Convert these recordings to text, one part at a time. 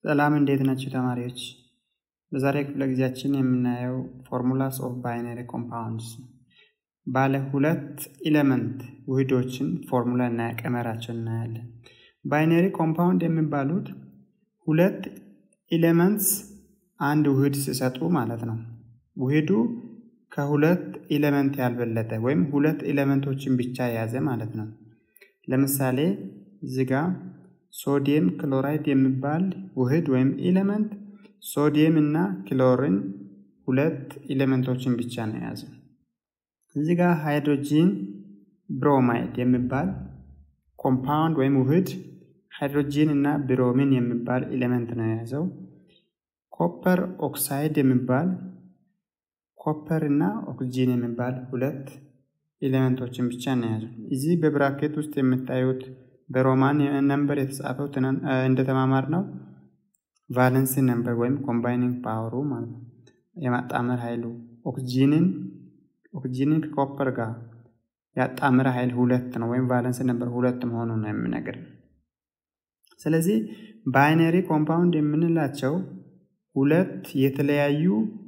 ሰላም እንዴት ናቸው ተማሪዎች? በዛሬ ክፍለ ጊዜያችን የምናየው ፎርሙላስ ኦፍ ባይነሪ ኮምፓውንድስ ባለ ሁለት ኤሌመንት ውህዶችን ፎርሙላ እና ቀመራቸው እናያለን። ባይነሪ ኮምፓውንድ የሚባሉት ሁለት ኤሌመንትስ አንድ ውህድ ሲሰጡ ማለት ነው። ውህዱ ከሁለት ኤሌመንት ያልበለጠ ወይም ሁለት ኤሌመንቶችን ብቻ የያዘ ማለት ነው። ለምሳሌ እዚህ ጋ ሶዲየም ክሎራይድ የሚባል ውህድ ወይም ኤሌመንት ሶዲየም እና ክሎሪን ሁለት ኤሌመንቶችን ብቻ ነው የያዘ። እዚህ ጋር ሃይድሮጂን ብሮማይድ የሚባል ኮምፓውንድ ወይም ውህድ ሃይድሮጂን እና ብሮሚን የሚባል ኤሌመንት ነው የያዘው። ኮፐር ኦክሳይድ የሚባል ኮፐር እና ኦክሲጂን የሚባል ሁለት ኤሌመንቶችን ብቻ ነው የያዘው። እዚህ በብራኬት ውስጥ የምታዩት በሮማን ነምበር የተጻፈው እንደተማማር ነው ቫለንሲ ነምበር ወይም ኮምባይኒንግ ፓወሩ ማለት ነው የማጣመር ኃይሉ ኦክሲጂንን ኦክሲጂንን ከኮፐር ጋር ያጣመረ ኃይል ሁለት ነው ወይም ቫለንስ ነምበር ሁለት መሆኑ ነው የሚነግር። ስለዚህ ባይነሪ ኮምፓውንድ የምንላቸው ሁለት የተለያዩ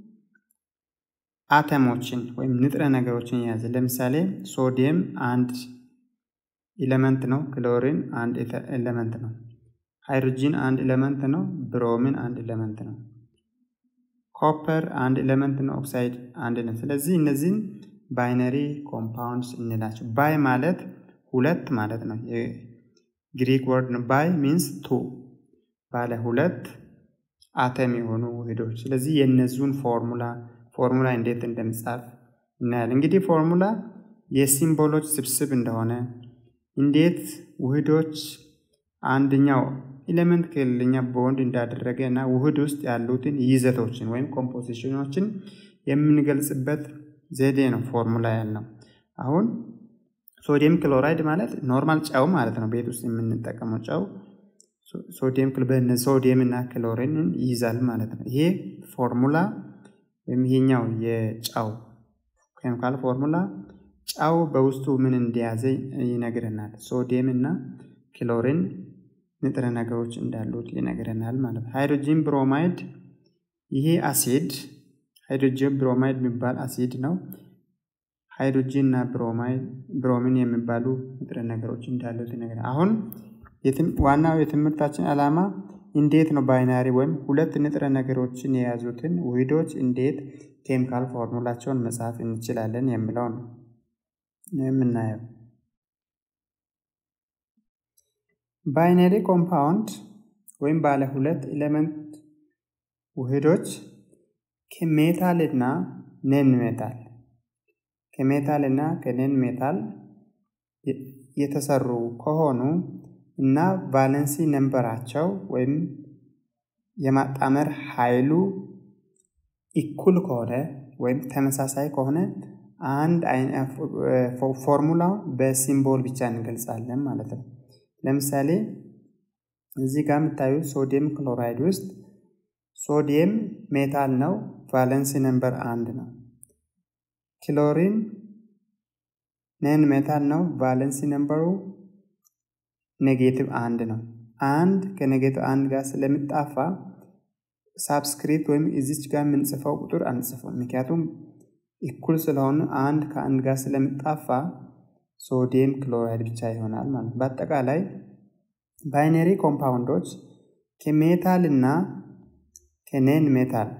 አተሞችን ወይም ንጥረ ነገሮችን የያዘ ለምሳሌ ሶዲየም አንድ ኤሌመንት ነው፣ ክሎሪን አንድ ኤሌመንት ነው፣ ሃይድሮጂን አንድ ኤሌመንት ነው፣ ብሮሚን አንድ ኤሌመንት ነው፣ ኮፐር አንድ ኤሌመንት ነው፣ ኦክሳይድ አንድ ነው። ስለዚህ እነዚህን ባይነሪ ኮምፓውንድስ እንላቸው። ባይ ማለት ሁለት ማለት ነው። የግሪክ ወርድ ነው። ባይ ሚንስ ቱ ባለ ሁለት አተም የሆኑ ውህዶች። ስለዚህ የእነዚሁን ፎርሙላ ፎርሙላ እንዴት እንደምጻፍ እናያለን። እንግዲህ ፎርሙላ የሲምቦሎች ስብስብ እንደሆነ እንዴት ውህዶች አንደኛው ኤሌመንት ከሌለኛ ቦንድ እንዳደረገ እና ውህድ ውስጥ ያሉትን ይዘቶችን ወይም ኮምፖዚሽኖችን የምንገልጽበት ዘዴ ነው ፎርሙላ ያልነው። አሁን ሶዲየም ክሎራይድ ማለት ኖርማል ጨው ማለት ነው። ቤት ውስጥ የምንጠቀመው ጨው ሶዲየም ሶዲየም እና ክሎሪንን ይይዛል ማለት ነው። ይሄ ፎርሙላ ወይም ይሄኛው የጨው ኬሚካል ፎርሙላ ጨው በውስጡ ምን እንደያዘ ይነግረናል። ሶዲየም እና ክሎሪን ንጥረ ነገሮች እንዳሉት ይነግረናል ማለት ነው። ሃይድሮጂን ብሮማይድ ይሄ አሲድ ሃይድሮጂን ብሮማይድ የሚባል አሲድ ነው። ሃይድሮጂን እና ብሮማይድ ብሮሚን የሚባሉ ንጥረ ነገሮች እንዳሉት ይነግረናል። አሁን ዋናው የትምህርታችን ዓላማ እንዴት ነው ባይናሪ ወይም ሁለት ንጥረ ነገሮችን የያዙትን ውህዶች እንዴት ኬሚካል ፎርሙላቸውን መጻፍ እንችላለን የሚለው ነው የምናየው። ባይነሪ ኮምፓውንድ ወይም ባለ ሁለት ኤሌመንት ውህዶች ከሜታል እና ነን ሜታል ከሜታል እና ከነን ሜታል የተሰሩ ከሆኑ እና ቫለንሲ ነንበራቸው ወይም የማጣመር ኃይሉ ኢኩል ከሆነ ወይም ተመሳሳይ ከሆነ አንድ ፎርሙላው በሲምቦል ብቻ እንገልጻለን ማለት ነው። ለምሳሌ እዚህ ጋር የምታዩት ሶዲየም ክሎራይድ ውስጥ ሶዲየም ሜታል ነው፣ ቫለንሲ ነምበር አንድ ነው። ክሎሪን ነን ሜታል ነው፣ ቫለንሲ ነምበሩ ኔጌቲቭ አንድ ነው። አንድ ከኔጌቲቭ አንድ ጋር ስለምጣፋ ሳብስክሪፕት ወይም እዚች ጋር የምንጽፈው ቁጥር አንጽፈው፣ ምክንያቱም እኩል ስለሆኑ አንድ ከአንድ ጋር ስለምጣፋ ሶዲየም ክሎራይድ ብቻ ይሆናል ማለት ነው። በአጠቃላይ ባይነሪ ኮምፓውንዶች ከሜታል እና ከኔን ሜታል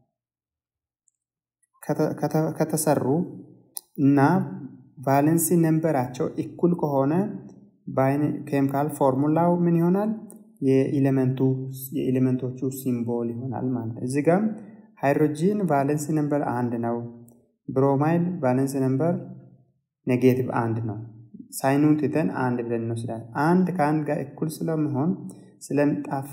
ከተሰሩ እና ቫለንሲ ነንበራቸው እኩል ከሆነ ኬሚካል ፎርሙላው ምን ይሆናል? የኤሌመንቱ የኤሌመንቶቹ ሲምቦል ይሆናል ማለት ነው። እዚህ ጋም ሃይድሮጂን ቫለንሲ ነምበር አንድ ነው። ብሮማይድ ቫለንሲ ነምበር ኔጌቲቭ አንድ ነው። ሳይኑን ትተን አንድ ብለን እንወስዳለን። አንድ ከአንድ ጋር እኩል ስለሚሆን ስለምጣፋ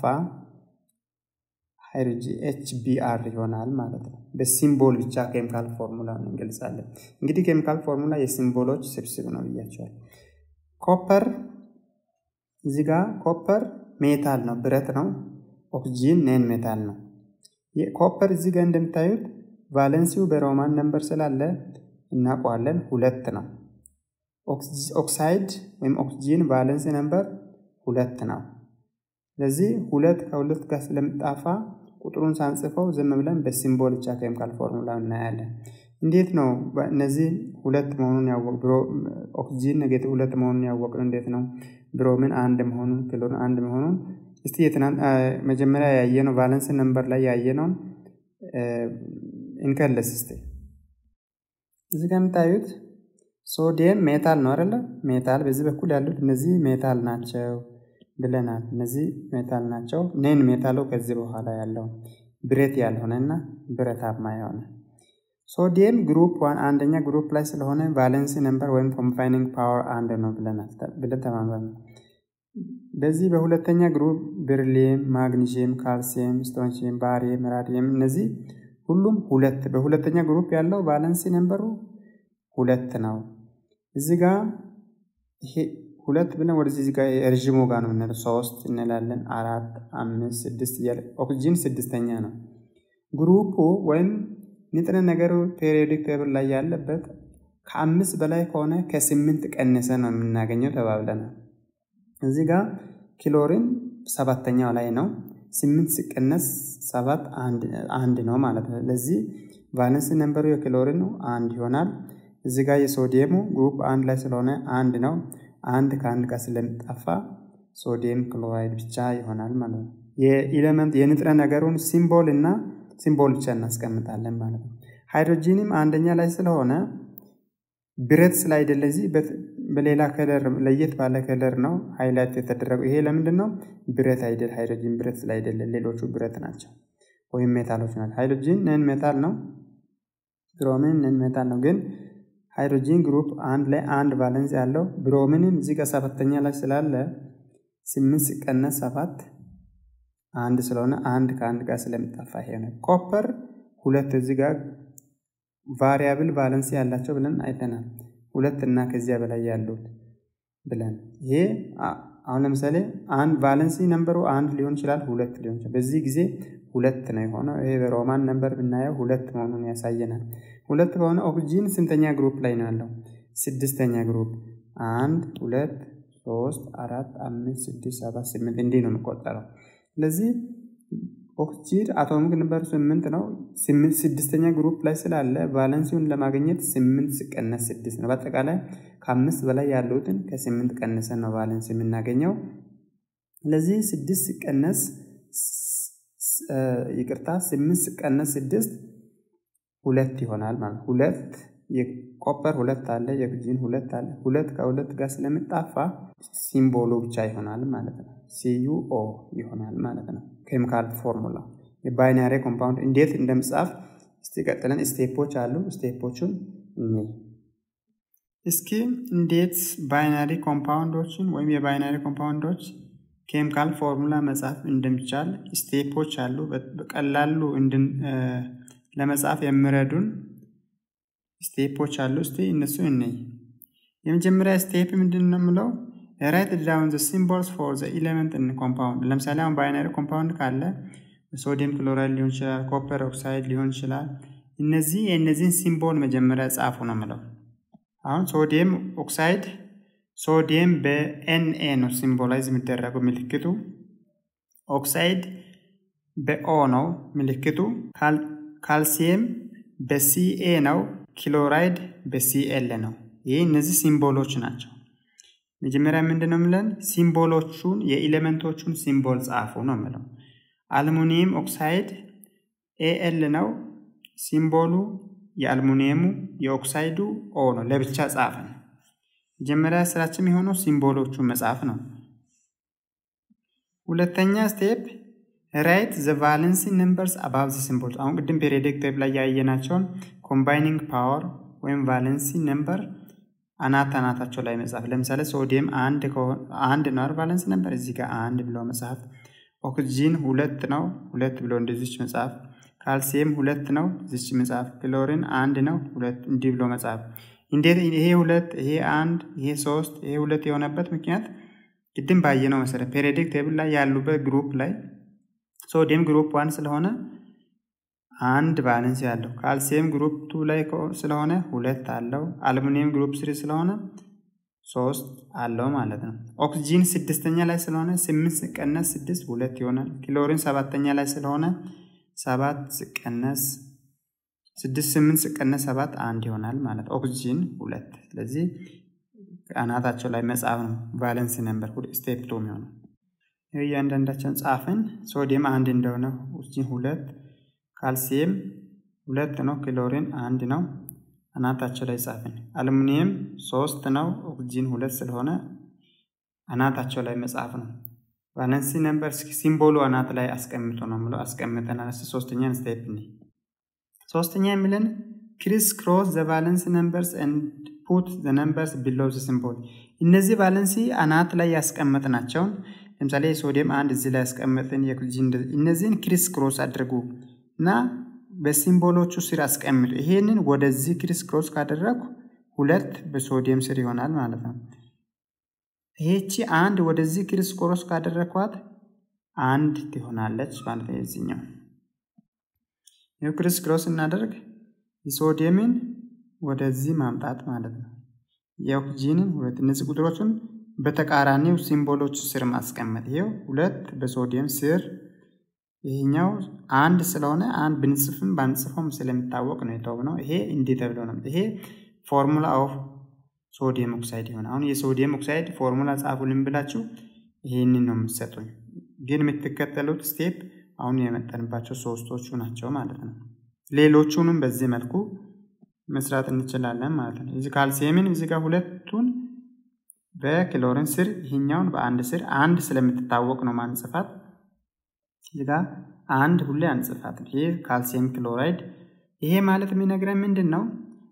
ሃይድሮጂ ኤች ቢአር ይሆናል ማለት ነው። በሲምቦል ብቻ ኬሚካል ፎርሙላ እንገልጻለን። እንግዲህ ኬሚካል ፎርሙላ የሲምቦሎች ስብስብ ነው ብያቸዋል። ኮፐር እዚህ ጋር ኮፐር ሜታል ነው፣ ብረት ነው። ኦክሲጂን ኔን ሜታል ነው። ኮፐር እዚህ ጋር እንደምታዩት ቫለንሲው በሮማን ነምበር ስላለ እናውቀዋለን፣ ሁለት ነው። ኦክሳይድ ወይም ኦክሲጂን ቫለንሲ ነምበር ሁለት ነው። ስለዚህ ሁለት ከሁለት ጋር ስለምጣፋ ቁጥሩን ሳንጽፈው ዝም ብለን በሲምቦል ብቻ ኬሚካል ፎርሙላ እናያለን። እንዴት ነው እነዚህ ሁለት መሆኑን ያወቅ ብሮ ኦክሲጂን ኔጌቲቭ ሁለት መሆኑን ያወቅን እንዴት ነው? ብሮሚን አንድ መሆኑን ክሎሪን አንድ መሆኑን እስቲ የትናንት መጀመሪያ ያየነው ቫለንስ ነምበር ላይ ያየነውን እንከለስ እስቲ። እዚህ ጋር የምታዩት ሶዲየም ሜታል ነው አይደለ? ሜታል በዚህ በኩል ያሉት እነዚህ ሜታል ናቸው ብለናል። እነዚህ ሜታል ናቸው። ኔን ሜታሉ ከዚህ በኋላ ያለው ብረት ያልሆነና ብረታማ የሆነ ሶዲየም ግሩፕ ዋን አንደኛ ግሩፕ ላይ ስለሆነ ቫለንሲ ነምበር ወይም ኮምባይኒንግ ፓወር አንድ ነው ብለናል ብለን ተማምረን በዚህ በሁለተኛ ግሩፕ ብርሊየም፣ ማግኒዥየም፣ ካልሲየም፣ ስቶንሽየም፣ ባሪየም፣ ራዲየም እነዚህ ሁሉም ሁለት በሁለተኛ ግሩፕ ያለው ቫለንሲ ነምበሩ ሁለት ነው። እዚህ ጋር ይሄ ሁለት ብለን ወደዚህ ጋር ረዥሙ ጋር ነው የምንለው ሶስት እንላለን። አራት፣ አምስት፣ ስድስት እያለ ኦክሲጂን ስድስተኛ ነው። ግሩፑ ወይም ንጥረ ነገሩ ፔሪዮዲክ ቴብል ላይ ያለበት ከአምስት በላይ ከሆነ ከስምንት ቀንሰ ነው የምናገኘው ተባብለናል። እዚህ ጋር ክሎሪን ሰባተኛው ላይ ነው። ስምንት ሲቀነስ ሰባት አንድ ነው ማለት ነው። ለዚህ ቫለንስ ነምበሩ የክሎሪኑ አንድ ይሆናል። እዚህ ጋር የሶዲየሙ ግሩፕ አንድ ላይ ስለሆነ አንድ ነው። አንድ ከአንድ ጋር ስለሚጠፋ ሶዲየም ክሎራይድ ብቻ ይሆናል ማለት ነው። የኢሌመንት የንጥረ ነገሩን ሲምቦል እና ሲምቦል ብቻ እናስቀምጣለን ማለት ነው። ሃይድሮጂንም አንደኛ ላይ ስለሆነ ብረት ስላይደለ እዚህ በሌላ ከለር ለየት ባለ ከለር ነው ሃይላይት የተደረገው። ይሄ ለምንድን ነው? ብረት አይደል፣ ሃይድሮጂን ብረት ስላይደለ፣ ሌሎቹ ብረት ናቸው ወይም ሜታሎች ናቸው። ሃይድሮጂን ነን ሜታል ነው፣ ብሮሚን ነን ሜታል ነው። ግን ሃይድሮጂን ግሩፕ አንድ ላይ አንድ ቫለንስ ያለው ብሮሚንን እዚህ ጋር ሰባተኛ ላይ ስላለ ስምንት ሲቀነስ ሰባት አንድ ስለሆነ አንድ ከአንድ ጋር ስለሚጠፋ ይሄ ነው። ኮፐር ሁለት እዚህ ጋር ቫሪያብል ቫለንሲ ያላቸው ብለን አይተናል። ሁለት እና ከዚያ በላይ ያሉት ብለን ይሄ አሁን ለምሳሌ አንድ ቫለንሲ ነምበሩ አንድ ሊሆን ይችላል፣ ሁለት ሊሆን ይችላል። በዚህ ጊዜ ሁለት ነው የሆነው። ይሄ በሮማን ነምበር ብናየው ሁለት መሆኑን ያሳየናል። ሁለት ከሆነ ኦክሲጂን ስንተኛ ግሩፕ ላይ ነው ያለው? ስድስተኛ ግሩፕ። አንድ ሁለት ሶስት አራት አምስት ስድስት ሰባት ስምንት እንዲህ ነው የሚቆጠረው። ስለዚህ ኦክሲጅን አቶሚክ ነምበሩ ስምንት ነው። ስድስተኛ ግሩፕ ላይ ስላለ ቫለንሲውን ለማግኘት ስምንት ሲቀነስ ስድስት ነው። በአጠቃላይ ከአምስት በላይ ያሉትን ከስምንት ቀንሰን ነው ቫለንስ የምናገኘው። ስለዚህ ስድስት ሲቀነስ ይቅርታ፣ ስምንት ሲቀነስ ስድስት ሁለት ይሆናል ማለት ሁለት የኮፐር ሁለት አለ፣ የኦክሲጅን ሁለት አለ። ሁለት ከሁለት ጋር ስለሚጣፋ ሲምቦሉ ብቻ ይሆናል ማለት ነው። ሲዩኦ ይሆናል ማለት ነው። ኬሚካል ፎርሙላ የባይናሪ ኮምፓውንድ እንዴት እንደምጻፍ እስቲ ቀጥለን ስቴፖች አሉ። ስቴፖቹን እኔ እስኪ እንዴት ባይናሪ ኮምፓውንዶችን ወይም የባይናሪ ኮምፓውንዶች ኬሚካል ፎርሙላ መጻፍ እንደሚቻል ስቴፖች አሉ። በቀላሉ ለመጻፍ የሚረዱን ስቴፖች አሉ። እስቲ እነሱ እንይ። የመጀመሪያ ስቴፕ ምንድን ነው የምለው ራይት ዳውን ዘ ሲምቦልስ ፎር ዘ ኢሌመንት ኢን ኮምፓውንድ። ለምሳሌ አሁን ባይናሪ ኮምፓውንድ ካለ ሶዲየም ክሎራይድ ሊሆን ይችላል፣ ኮፐር ኦክሳይድ ሊሆን ይችላል። እነዚህ የእነዚህን ሲምቦል መጀመሪያ ጻፉ ነው የምለው። አሁን ሶዲየም ኦክሳይድ ሶዲየም በኤንኤ ነው ሲምቦላይዝ የሚደረገው ምልክቱ። ኦክሳይድ በኦ ነው ምልክቱ። ካልሲየም በሲኤ ነው። ክሎራይድ በሲኤል ነው። ይህ እነዚህ ሲምቦሎች ናቸው። መጀመሪያ ምንድን ነው የምለን? ሲምቦሎቹን የኤሌመንቶቹን ሲምቦል ጻፉ ነው የምለው። አልሙኒየም ኦክሳይድ ኤኤል ነው ሲምቦሉ። የአልሙኒየሙ የኦክሳይዱ ኦ ነው። ለብቻ ጻፍን። መጀመሪያ ስራችን የሆነው ሲምቦሎቹን መጻፍ ነው። ሁለተኛ ስቴፕ ራይት ዘ ቫለንሲ ነምበርስ አባብ ዘ ሲምቦልስ። አሁን ቅድም ፔሪዮዲክ ቴብል ላይ ያየናቸውን ኮምባይኒንግ ፓወር ወይም ቫለንሲ ነምበር አናት አናታቸው ላይ መጻፍ። ለምሳሌ ሶዲየም አንድ ነው ቫለንስ ነበር፣ እዚህ ጋር አንድ ብሎ መጻፍ። ኦክሲጂን ሁለት ነው፣ ሁለት ብሎ እንደዚች መጻፍ። ካልሲየም ሁለት ነው፣ እዚች መጻፍ። ክሎሪን አንድ ነው፣ ሁለት እንዲህ ብሎ መጻፍ። እንዴት ይሄ ሁለት ይሄ አንድ ይሄ ሶስት ይሄ ሁለት የሆነበት ምክንያት ቅድም ባየነው መሰረት ፔሪዮዲክ ቴብል ላይ ያሉበት ግሩፕ ላይ ሶዲየም ግሩፕ ዋን ስለሆነ አንድ ቫለንስ ያለው ካልሲየም ግሩፕ ቱ ላይ ስለሆነ ሁለት አለው። አልሙኒየም ግሩፕ ስሪ ስለሆነ ሶስት አለው ማለት ነው። ኦክሲጂን ስድስተኛ ላይ ስለሆነ ስምንት ሲቀነስ ስድስት ሁለት ይሆናል። ክሎሪን ሰባተኛ ላይ ስለሆነ ሰባት ሲቀነስ ስድስት ስምንት ሲቀነስ ሰባት አንድ ይሆናል ማለት ኦክሲጂን ሁለት። ስለዚህ አናታቸው ላይ መጻፍ ነው ቫለንስ ነምበር ስቴፕ ቱ የሚሆነው እያንዳንዳቸውን ጻፍን። ሶዲየም አንድ እንደሆነ ኦክሲጂን ሁለት፣ ካልሲየም ሁለት ነው፣ ክሎሪን አንድ ነው። አናታቸው ላይ ጻፍን። አሉሚኒየም ሶስት ነው፣ ኦክሲጂን ሁለት ስለሆነ አናታቸው ላይ መጻፍ ነው። ቫለንሲ ነምበር ሲምቦሉ አናት ላይ አስቀምጦ ነው ብለው አስቀምጠናል። ሶስተኛን ስቴፕ ነ ሶስተኛ የሚለን ክሪስ ክሮስ ዘ ቫለንስ ነምበርስ ኤንድ ፑት ዘ ነምበርስ ቢሎው ዘ ሲምቦል። እነዚህ ቫለንሲ አናት ላይ ያስቀመጥናቸውን ለምሳሌ ሶዲየም አንድ እዚህ ላይ ያስቀመጥን የኦክሲጂን እነዚህን ክሪስ ክሮስ አድርጉ እና በሲምቦሎቹ ስር አስቀምጡ። ይሄንን ወደዚህ ክሪስ ክሮስ ካደረጉ ሁለት በሶዲየም ስር ይሆናል ማለት ነው። ይሄቺ አንድ ወደዚህ ክሪስ ክሮስ ካደረግኳት አንድ ትሆናለች ማለት ነው። የዚህኛው ክሪስ ክሮስ እናደርግ የሶዲየምን ወደዚህ ማምጣት ማለት ነው። የኦክሲጂንን ሁለት እነዚህ ቁጥሮችን በተቃራኒው ሲምቦሎች ስር ማስቀመጥ። ይሄው ሁለት በሶዲየም ስር ይሄኛው አንድ ስለሆነ አንድ ብንጽፍም ባንጽፈውም ስለሚታወቅ ነው የተውነው። ይሄ እንዲህ ተብሎ ነው። ይሄ ፎርሙላ ኦፍ ሶዲየም ኦክሳይድ ይሆናል። አሁን የሶዲየም ኦክሳይድ ፎርሙላ ጻፉልን ብላችሁ ይህንን ነው የምትሰጡኝ። ግን የምትከተሉት ስቴፕ አሁን የመጠንባቸው ሶስቶቹ ናቸው ማለት ነው። ሌሎቹንም በዚህ መልኩ መስራት እንችላለን ማለት ነው። እዚህ ካልሲየምን እዚህ ጋር ሁለቱን በክሎሪን ስር ይህኛውን በአንድ ስር አንድ ስለምትታወቅ ነው ማንጽፋት እዚህ ጋር አንድ ሁሌ አንጽፋት። ይሄ ካልሲየም ክሎራይድ። ይሄ ማለት የሚነግረን ምንድን ነው?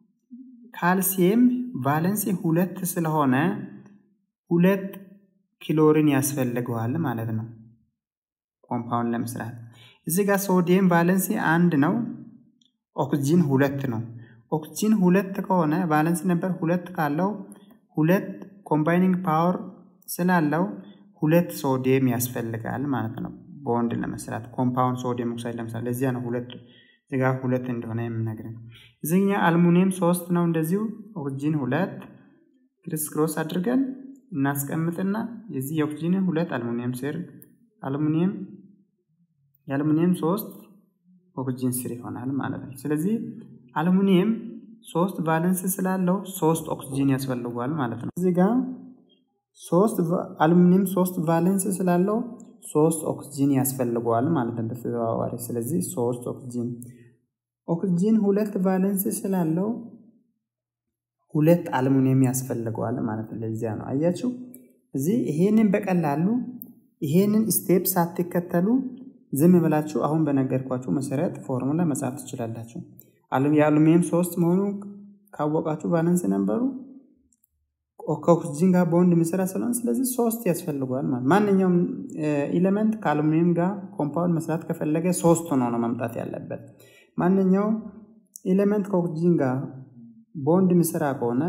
ካልሲየም ቫለንሲ ሁለት ስለሆነ ሁለት ክሎሪን ያስፈልገዋል ማለት ነው ኮምፓውንድ ለመስራት። እዚህ ጋር ሶዲየም ቫለንሲ አንድ ነው፣ ኦክሲጂን ሁለት ነው። ኦክሲጂን ሁለት ከሆነ ቫለንሲ ነበር ሁለት ካለው ሁለት ኮምባይኒንግ ፓወር ስላለው ሁለት ሶዲየም ያስፈልጋል ማለት ነው ቦንድ ለመስራት ኮምፓውንድ ሶዲየም ኦክሳይድ ለመስራት። ለዚያ ነው ሁለት እዚጋ ሁለት እንደሆነ የምነግረን። እዚህኛ አልሙኒየም ሶስት ነው እንደዚሁ ኦክሲጂን ሁለት ክሪስ ክሮስ አድርገን እናስቀምጥና የዚህ የኦክሲጂን ሁለት አልሙኒየም ስር አልሙኒየም የአልሙኒየም ሶስት ኦክሲጂን ስር ይሆናል ማለት ነው። ስለዚህ አልሙኒየም ሶስት ቫለንስ ስላለው ሶስት ኦክሲጂን ያስፈልጓል ማለት ነው። እዚህ ጋር ሶስት አሉሚኒየም ሶስት ቫለንስ ስላለው ሶስት ኦክሲጂን ያስፈልገዋል ማለት ነው በተዘዋዋሪ። ስለዚህ ሶስት ኦክሲጂን ኦክሲጂን ሁለት ቫለንስ ስላለው ሁለት አሉሚኒየም ያስፈልገዋል ማለት ነው። ለዚያ ነው አያችሁ፣ እዚህ ይሄንን በቀላሉ ይሄንን ስቴፕ ሳትከተሉ ዝም ብላችሁ አሁን በነገርኳችሁ መሰረት ፎርሙላ መጻፍ ትችላላችሁ። የአሉሚኒየም ሶስት መሆኑ ካወቃችሁ ቫለንስ ነበሩ ከኦክሲጂን ጋር በወንድ የሚሰራ ስለሆነ ስለዚህ ሶስት ያስፈልገዋል ማለት ማንኛውም ኤሌመንት ከአሉሚኒየም ጋር ኮምፓውንድ መስራት ከፈለገ ሶስት ሆኖ ነው መምጣት ያለበት። ማንኛውም ኤሌመንት ከኦክሲጂን ጋር ቦንድ የሚሰራ ከሆነ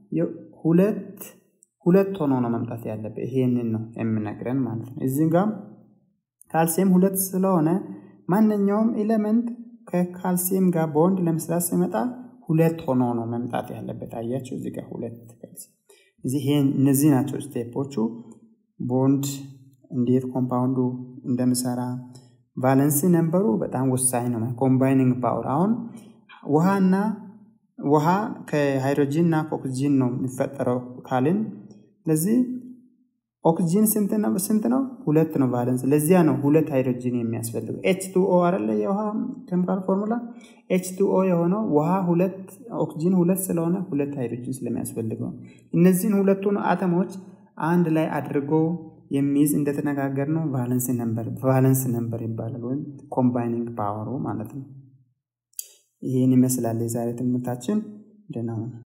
ሁለት ሁለት ሆኖ ነው መምጣት ያለበት። ይሄንን ነው የምነግረን ማለት ነው። እዚህ ጋር ካልሲየም ሁለት ስለሆነ ማንኛውም ኤሌመንት ከካልሲየም ጋር ቦንድ ለመስራት ሲመጣ ሁለት ሆኖ ነው መምጣት ያለበት። አያቸው እዚህ ጋር ሁለት ካልሲየም እዚህ እነዚህ ናቸው ስቴፖቹ። ቦንድ እንዴት ኮምፓውንዱ እንደምሰራ ቫለንሲ ነንበሩ በጣም ወሳኝ ነው። ኮምባይኒንግ ፓወር አሁን ውሃና ውሃ ከሃይድሮጂን እና ከኦክሲጂን ነው የሚፈጠረው ካልን ስለዚህ ኦክሲጂን ስንት ነው? ስንት ነው? ሁለት ነው ቫለንስ። ለዚያ ነው ሁለት ሃይድሮጂን የሚያስፈልገው። ኤች ቱ ኦ አይደለ የውሃ ኬሚካል ፎርሙላ። ኤች ቱ ኦ የሆነው ውሃ ሁለት ኦክሲጂን ሁለት ስለሆነ ሁለት ሃይድሮጂን ስለሚያስፈልገው እነዚህን ሁለቱን አተሞች አንድ ላይ አድርጎ የሚይዝ እንደተነጋገር ነው ቫለንስ ነምበር ቫለንስ ነምበር ይባላል፣ ወይም ኮምባይኒንግ ፓወሩ ማለት ነው። ይህን ይመስላል የዛሬ ትምህርታችን። ደህና ሁኑ።